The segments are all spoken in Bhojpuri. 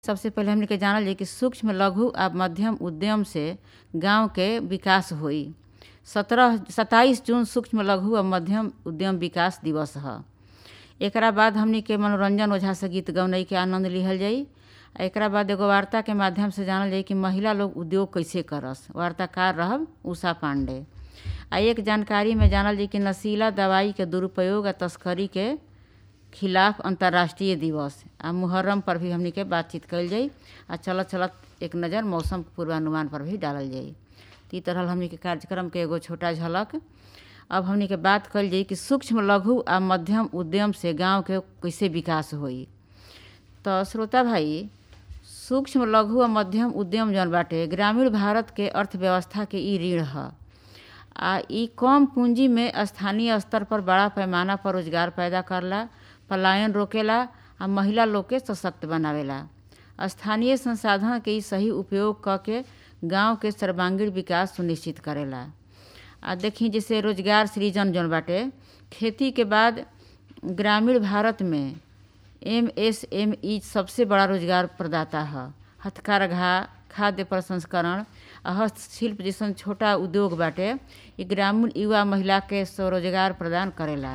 सबसे पहिले हमनी के जानल जाई कि सूक्ष्म लघु आ मध्यम उद्यम से गांव के विकास होई सत्रह सत्ताईस जून सूक्ष्म लघु आ मध्यम उद्यम विकास दिवस ह एकरा बाद हमनी के मनोरंजन ओझा से गीत गौनई के आनंद लिहल जाई आ एकरा बाद एगो वार्ता के माध्यम से जानल जाई कि महिला लोग उद्योग कैसे करस वार्ताकार रहब उषा पांडे आ एक जानकारी में जानल जाई कि नशीला दवाई के दुरुपयोग आ तस्करी के खिलाफ अंतर्राष्ट्रीय दिवस आ मुहर्रम पर भी हमनी के बातचीत कइल जाई आ चलत चलत एक नज़र मौसम पूर्वानुमान पर भी डालल जाई त ई तरह हमनी के कार्यक्रम के एगो छोटा झलक अब हमनी के बात कइल जाई कि सूक्ष्म लघु आ मध्यम उद्यम से गांव के कैसे विकास होई तो श्रोता भाई सूक्ष्म लघु आ मध्यम उद्यम जौन बाटे ग्रामीण भारत के अर्थव्यवस्था के ई रीढ़ ह आ ई कम पूंजी में स्थानीय स्तर पर बड़ा पैमाना पर रोजगार पैदा करला पलायन रोकेला आ महिला लोग के सशक्त बनावेला स्थानीय संसाधन के ई सही उपयोग क के गांव के सर्वांगीण विकास सुनिश्चित करेला आ देखी जैसे रोजगार सृजन जौन बाटे खेती के बाद ग्रामीण भारत में एम एस एम ई सबसे बड़ा रोजगार प्रदाता ह हथकरघा खाद्य प्रसंस्करण आ हस्तशिल्प जैसन छोटा उद्योग बाटे ई ग्रामीण युवा महिला के स्वरोजगार प्रदान करेला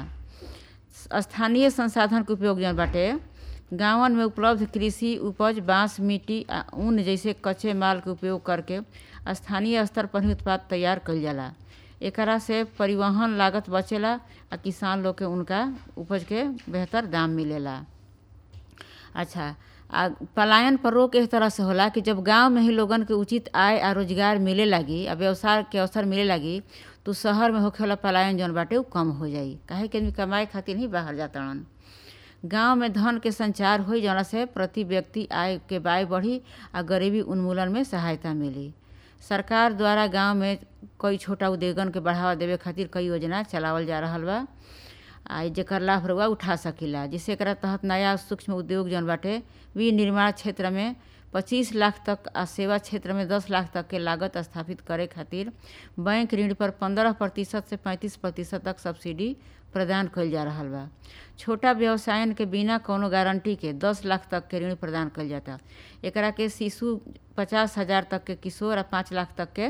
स्थानीय संसाधन के उपयोग जौन बाटे गांवन में उपलब्ध कृषि उपज बांस मिट्टी आ ऊन जैसे कच्चे माल के उपयोग करके स्थानीय स्तर पर ही उत्पाद तैयार कइल जाला एकरा से परिवहन लागत बचेला आ किसान लोग के उनका उपज के बेहतर दाम मिलेला अच्छा आ पलायन पर रोक इस तरह से होला कि जब गांव में ही लोगन के उचित आय आ रोजगार मिले लागी आ व्यवसाय के अवसर मिले लागी तो शहर में होखे वाला पलायन जौन बाटे उ कम हो जाई काहे कि आदमी कमाए खातिर ही बाहर जातड़न गांव में धन के संचार होई जौना से प्रति व्यक्ति आय के बाय बढ़ी आ गरीबी उन्मूलन में सहायता मिली सरकार द्वारा गांव में कई छोटा उद्योगन के बढ़ावा देवे खातिर कई योजना चलावल जा रहल बा आ जेकर लाभ रउआ उठा सकीला जिससे एकरा तहत नया सूक्ष्म उद्योग जौन बाटे विनिर्माण क्षेत्र में पच्चीस लाख तक आ सेवा क्षेत्र में दस लाख तक के लागत स्थापित करे खातिर बैंक ऋण पर पंद्रह प्रतिशत से पैंतीस प्रतिशत तक सब्सिडी प्रदान कइल जा रहल बा छोटा व्यवसायन के बिना कौनो गारंटी के दस लाख तक के ऋण प्रदान कइल जाता एकरा के शिशु पचास हजार तक के किशोर आ पाँच लाख तक के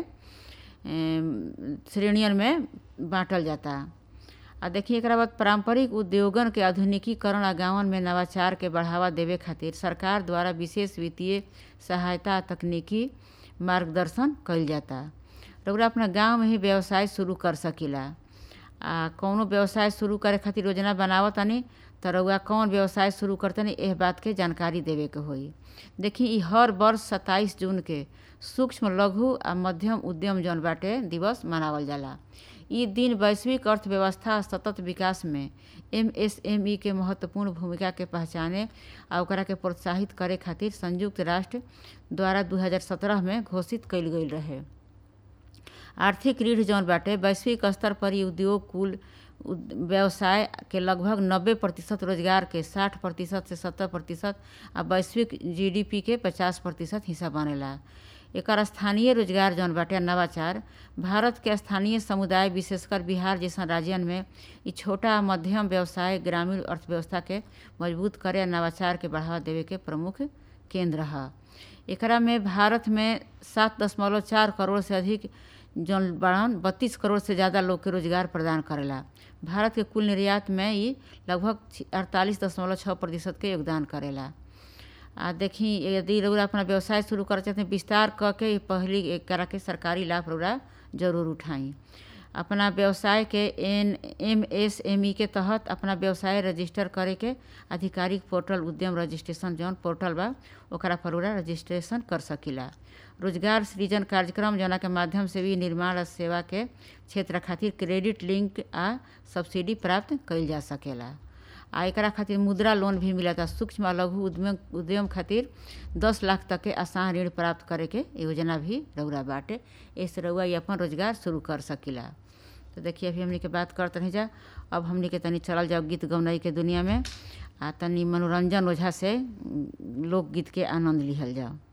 श्रेणियन में बांटल जाता आ देखिए एकरा बाद पारंपरिक उद्योगन के आधुनिकीकरण आ गांवन में नवाचार के बढ़ावा देवे खातिर सरकार द्वारा विशेष वित्तीय सहायता तकनीकी मार्गदर्शन कइल जाता रउरा अपना गांव में ही व्यवसाय शुरू कर सकीला आ कौनो व्यवसाय शुरू करे खातिर योजना बनावतानी त रउआ कौन व्यवसाय शुरू करतनी एह बात के जानकारी देवे के होई देखी ई हर वर्ष सत्ताईस जून के सूक्ष्म लघु आ मध्यम उद्यम जौन बाटे दिवस मनावल जाला ई दिन वैश्विक अर्थव्यवस्था सतत विकास में एमएसएमई के महत्वपूर्ण भूमिका के पहचाने आ ओकरा के प्रोत्साहित करे खातिर संयुक्त राष्ट्र द्वारा 2017 में घोषित कइल गइल रहे आर्थिक रीढ़ जौन बाटे वैश्विक स्तर पर ई उद्योग कुल व्यवसाय के लगभग 90 प्रतिशत रोजगार के 60 प्रतिशत से 70 प्रतिशत आ वैश्विक जीडीपी के 50 प्रतिशत हिस्सा बनेला एकर स्थानीय रोजगार जौन बाटे नवाचार भारत के स्थानीय समुदाय विशेषकर बिहार जैसन राज्यन में ई छोटा मध्यम व्यवसाय ग्रामीण अर्थव्यवस्था के मजबूत करे आ नवाचार के बढ़ावा देवे के प्रमुख केंद्र ह एकरा में भारत में सात दशमलव चार करोड़ से अधिक जौन बड़न बत्तीस करोड़ से ज़्यादा लोग के रोजगार प्रदान करेला भारत के कुल निर्यात में ई लगभग अड़तालीस दशमलव छः प्रतिशत के योगदान करेला आ देखी यदि रउरा अपना व्यवसाय शुरू करे चाहते विस्तार क के पहली एकरा के सरकारी लाभ रउरा जरूर उठाई अपना व्यवसाय के N M S M E के तहत अपना व्यवसाय रजिस्टर करे के आधिकारिक पोर्टल उद्यम रजिस्ट्रेशन जौन पोर्टल बा ओकरा पर रउरा रजिस्ट्रेशन कर सकीला रोजगार सृजन कार्यक्रम जौना के माध्यम से भी निर्माण सेवा के क्षेत्र खातिर क्रेडिट लिंक आ सब्सिडी प्राप्त कइल जा सकेला आ एकरा खातिर मुद्रा लोन भी मिलता सूक्ष्म आ लघु उद्यम उद्यम खातिर दस लाख तक के आसान ऋण प्राप्त करे के योजना भी रउरा बाटे ऐसे रउआ ये अपन रोजगार शुरू कर सकीला तो देखिए अभी हमनी के बात करते रह जा अब हमनी के तनी चलल जाओ गीत गौनाई के दुनिया में आ तनी मनोरंजन ओझा से लोकगीत के आनंद लिहल जाओ